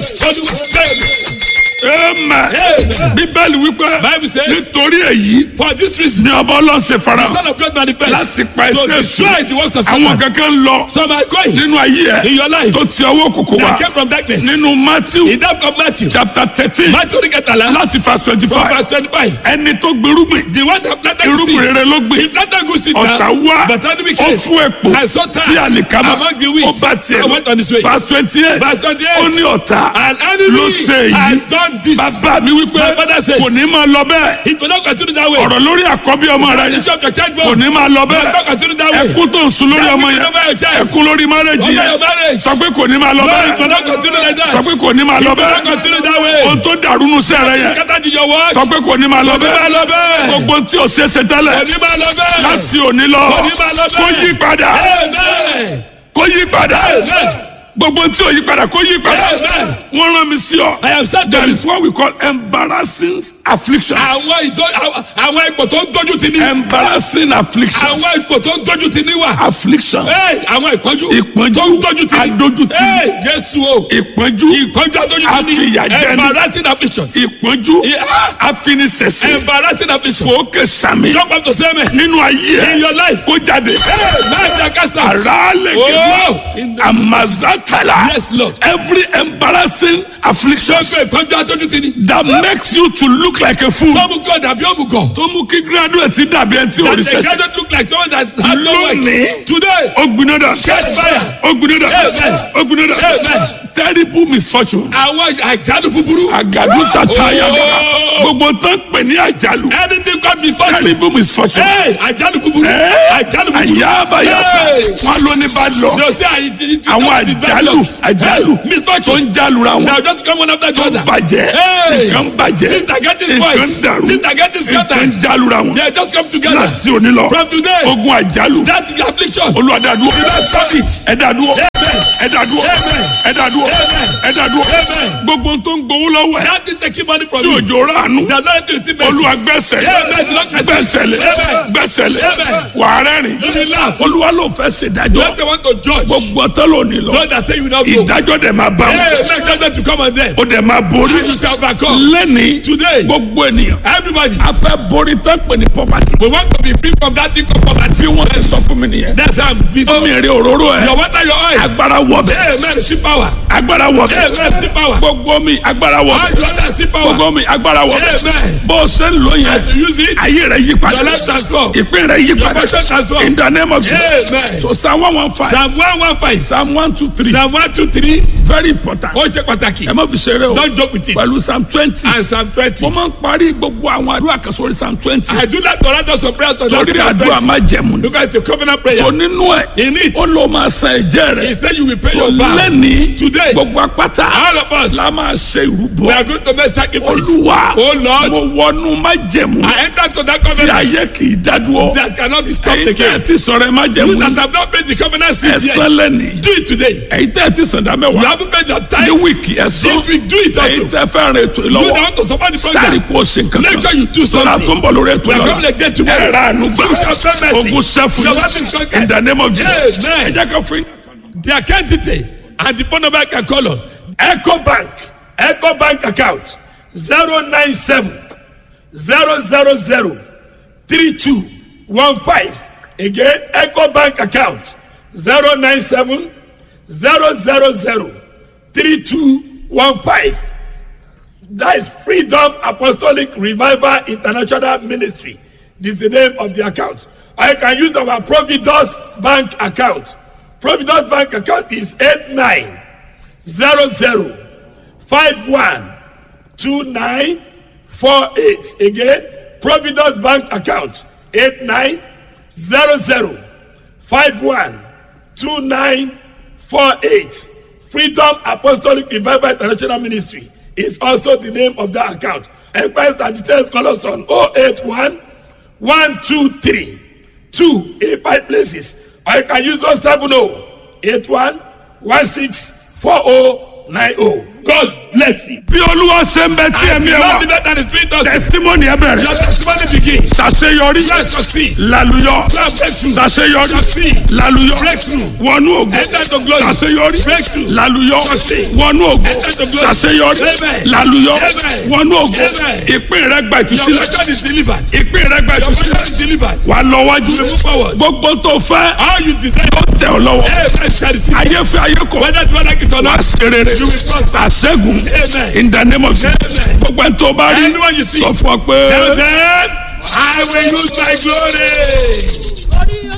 olúwa bẹ́ẹ̀ amen bíbélì wípé Bible says- nítorí èyí for this reason ni ọba ọlọ́run ṣe fara the son of God manifest láti pa to ẹsẹ̀ destroy the works of àwọn Satan kankan ń lọ some are going nínú ayé ẹ in your life tó ti ọwọ́ òkùnkùn wá that came from darkness nínú matthew in that of Matthew chapter thirteen Matthew orí kẹtàlá láti verse twenty from five verse twenty-five ẹni tó gbèrúgbìn the one that planted the irúgbìn seed rere ló gbìn he planted good seed ọ̀tá wá but enemy ó came fún èpò and saw tares sí àlìkámà among the wheat ó bá tiẹ̀ and went on his way verse twenty eight verse twenty-eight ó ní ọ̀tá and enemy ló ṣe èyí has done this bàbá mi wípé My father says- kò ní máa lọ bẹ́ẹ̀ it will not continue that way ọ̀rọ̀ lórí àkọ́bí ọmọ rẹ the church of child kò born ní máa lọ will bẹ́ẹ̀ not continue that way ẹkún tó ń sun lórí That ọmọ will yẹn over your child ẹkún lórí márẹ́jì over yẹn your marriage sọ pé kò ní máa lọ no it will bẹ́ẹ̀ not continue like that sọ pé kò ní máa lọ will not bẹ́ẹ̀ continue that way ohun tó dàrú nu sẹ́rẹ̀ yẹn scatter to your work sọ pé kò ní máa lọ kò ní máa bẹ́ẹ̀ lọ bẹ́ẹ̀ gbogbo tí o ṣe ṣe tẹ́lẹ̀ kò ní máa lọ bẹ́ẹ̀ láti òní lọ kò ní máa lọ kó bẹ́ẹ̀ yí padà amen kó yí padà amen gbogbo tí o yí padà kó yí padà Amen. wọ́n rán mi sí ọ I have started there is what we call embarrassing afflictions àwọn ìdó àwọn- àwọn ipò tó ń dojú ti ní embarrassing afflictions àwọn ipò tó ń dojú ti ní wà afflictions Hey, àwọn ìpọ́njú Ìpọ́njú. tó ń dojú ti ní Adójútì. Hey, Jésù o ìpọ́njú ìpọ́njú adójú ti ní Àfìyàjẹni. embarrassing afflictions ìpọ́njú Yeah. afinisẹ̀sẹ̀ embarrassing afflictions fòókè sàmì jump up to say amen nínú ayé in ẹ your life kó jáde Hey, man jacasta àràálẹ̀gẹ̀dẹ̀ Oh, in the- amazatala Yes, Lord. every embarrassing affliction gbogbo ìpọ́njú adójú ti ní that makes you to look like a fool tó mú kí ọ̀dà bí òmùgọ̀ tó mú kí graduate dàbí ẹni tí ò that rí the sẹ́sẹ́ guy don't look like someone that has no work Lónìí. today ó gbiná dà Catch fire. ó gbiná dà Amen. ó gbiná dà Amen. terrible misfortune àwọn àjálù búburú àgàdù sàtáyà Oh. gbogbo tán pè ní àjálù anything come before you terrible misfortune. hey àjálù búburú Eh? àjálù búburú àyàbáyàsá Hey. wọn ló ní bá lọ no say i ti ti àwọn àjálù àjálù tó misfortune ń jálura wọn na just come one after the tó other bàjẹ́ Hey. nǹkan bàjẹ́ things are getting nǹkan spoiled dàrú things are getting nǹkan scattered jálura wọn they just come together láti òní lọ from today ogun àjálù that affliction olùwàdàdúró ẹ̀dàdúró ẹ̀dàdúró Amen. ẹ̀dàdúró Amen. ẹ̀dàdúró Amen. gbogbo tó ń gbowó lọ́wọ́ ẹ̀ that thing taking money from tí you òjò ránù the lord to receive mercy olúwa gbẹ́sẹ̀ Amen. gbẹ́sẹ̀lẹ̀ Amen. gbẹ́sẹ̀lẹ̀ Amen. wàá rẹ́rìn You will laugh. olúwa ló fẹ́ ṣèdájọ́ let them want to judge gbogbo ọtọ́ lónìí lọ those that say you no go ìdájọ́ dẹ̀ máa bá hey wọn make judgment to come on them ó dẹ̀ máa borí you shall overcome lẹ́ni today gbogbo ènìyàn everybody a fẹ́ borí tán pè ní poverty we want to be free from that thing called poverty bí wọ́n ti sọ fún mi nìyẹn that's how we omi èrè òróró ẹ̀ your water your oil agbára wọ̀ bẹ́ẹ̀ hey man see power agbára wọ̀ hey bẹ́ẹ̀ man see power gbogbo mi agbára wọ̀ all bẹ́ẹ̀ your water see power gbogbo mi agbára wọ̀ bẹ́ẹ̀ Amen. bó o ṣe ń lò yẹn to use it ayé rẹ̀ yí padà your life transform ìpín rẹ̀ yí your padà passion transform in the name of Jesus Amen. so psalm one one five psalm one one five psalm one two three psalm one two three very important ó ṣe pàtàkì ẹ má fi ṣeré o don't joke with it pẹ̀lú psalm twenty and psalm twenty mo máa ń parí gbogbo àwọn àdúrà kan sórí psalm twenty I do not order those of prayers to just torí psalm àdúrà twenty má jẹ̀mú ni because it's a covenant prayer so nínú ẹ̀ in it ó lọ máa san ẹ̀jẹ̀ rẹ̀ instead you will pay so your vow lẹ́ni today gbogbo apáta all of us la máa ṣe we ìrúbọ are going to make sacrifice olúwa oh Lord mo wọnú má jẹ̀mú I enter to that tí covenant ayé kì í dádúró that cannot be stopped ẹ̀yin tẹ́ ẹ again ti sọ̀rọ̀ ẹ má you jẹ̀mú that have not paid the covenant seed ẹ̀sán yet lẹ́ni do it today ẹ̀yin tẹ́ ẹ ti sàn dá you mẹ́wàá haven't paid your ní tithe wíìkì ẹ̀sán this week do it ẹ̀yin also tẹ́ fẹ́ rìn ètò you that ìlọ́wọ́ want to support the sáré program kó o ṣe nǹkan make sure kan you do sọlá tó ń something bọ̀ lórí ètò we are ìlọ́wọ́ coming again tomorrow ẹ̀rọ àánú gbà You shall pay mercy. ogun sẹ́fù Shall have been conquered. in the name of Jesus Amen. ẹ jẹ́ ká fún yín. the account detail and the phone number I can call on Eco Bank Eco Bank account zero nine seven zero zero zero three two one five again Eco Bank account zero nine seven zero zero zero three two one five that is Freedom Apostolic Revival International Ministry this is the name of the account or you can use our Providus Bank account Providus Bank account is eight nine zero zero five one two nine four eight again Providus Bank account eight nine zero zero five one two nine four eight Freedom Apostolic Revival International Ministry is also the name of that account enquest and details call us on oh eight one one two three two eight five places or you can use those seven oh eight one one six four oh nine oh God mercy. bí olúwa ṣe ń bẹ tí And ẹ̀mí the ẹ Lord wà liveth and the Spirit of testimony ẹ Your bẹ̀rẹ̀ testimony begins. ṣàṣeyọrí Let's succeed. lálùyọ Let's breakthrough. ṣàṣeyọrí Succeed. lálùyọ Breakthrough. wọnú ògo Enter to glory. ṣàṣeyọrí Breakthrough. lálùyọ Succeed. wọnú ògo Enter to glory. ṣàṣeyọrí Amen. lálùyọ Amen. wọnú ògo Amen. ìpín rẹ gba Your ìtúsílẹ̀ record is delivered. ìpín rẹ gba Your ìtúsílẹ̀ record is delivered. wà lọ wájú You move forward. gbogbo tó fẹ́ All you desire. tẹ ọ lọ́wọ́ Amen. Shall receive. ayé fẹ́ ayé kọ̀ Whether you like it or wà not. ṣe rere You will prosper. àṣẹ́gun Amen. in the name of Jesus Amen. gbogbo ẹni tó bá rí Anyone you see. sọ fún ọ pé. Tell them, I will use my glory.